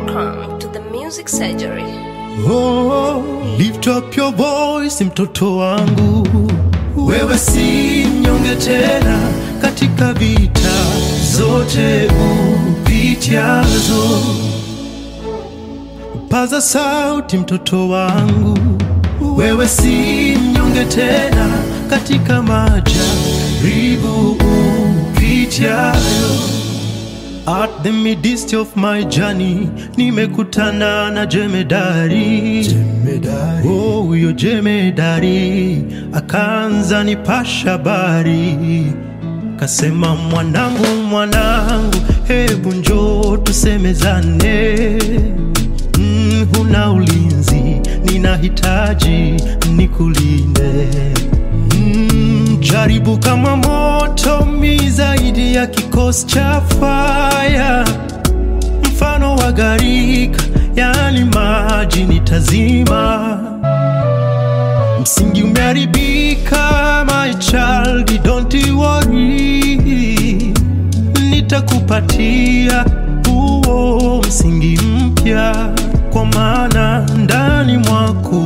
Welcome to the Music Surgery. Oh, lift up your voice mtoto wangu, wewe si mnyonge tena katika vita zote upitiazo. Paza sauti mtoto wangu, wewe si mnyonge tena katika majaribu upitiayo. At the midst of my journey nimekutana na jemedari, jemedari. Oh, huyo jemedari akaanza nipasha habari, kasema mwanangu, mwanangu, hebu njoo tusemezane. Mm, huna ulinzi, ninahitaji nikulinde. Mm, jaribu kama moto mi zaidi ya kikosi cha faya, mfano wa gharika, yani maji nitazima. Msingi umeharibika, my child, don't you worry, nitakupatia huo msingi mpya, kwa maana ndani mwako,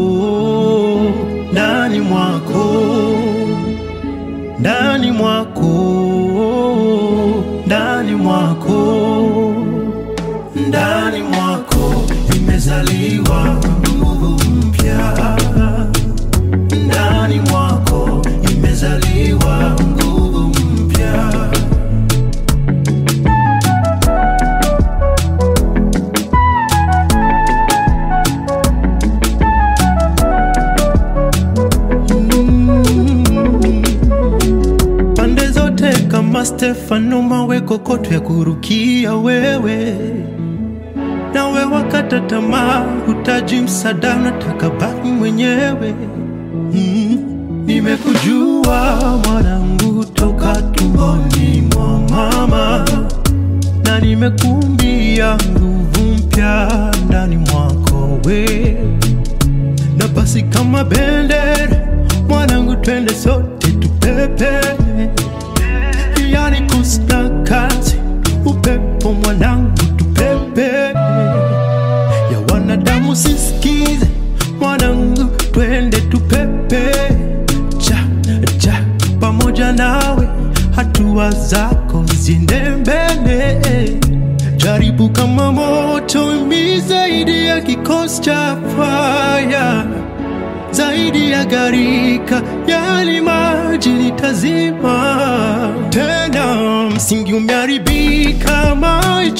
ndani mwako ndani mwako, ndani mwako, ndani mwako imezaliwa nguvu mpya, ndani mwako imezaliwa nguvu mpya. pande zote kama Stefano, mawe kokoto ya kurukia wewe, nawe wakata tamaa, hutaji msaada, unataka baki mwenyewe. Mm, nimekujua mwanangu toka tumboni mwa mama, na nimekumbia nguvu mpya ndani mwako we na basi kama bendera mwanangu, twende sote tupepe, yani kusna kazi upepo mwanangu, tupepe ya wanadamu sisikize mwanangu, twende tupepe cha cha pamoja nawe, hatua zako ziende mbele jaribu kama moto mi zaidi ya kikosi cha faya, zaidi ya gharika, yali maji nitazima tena. Msingi umeharibika, my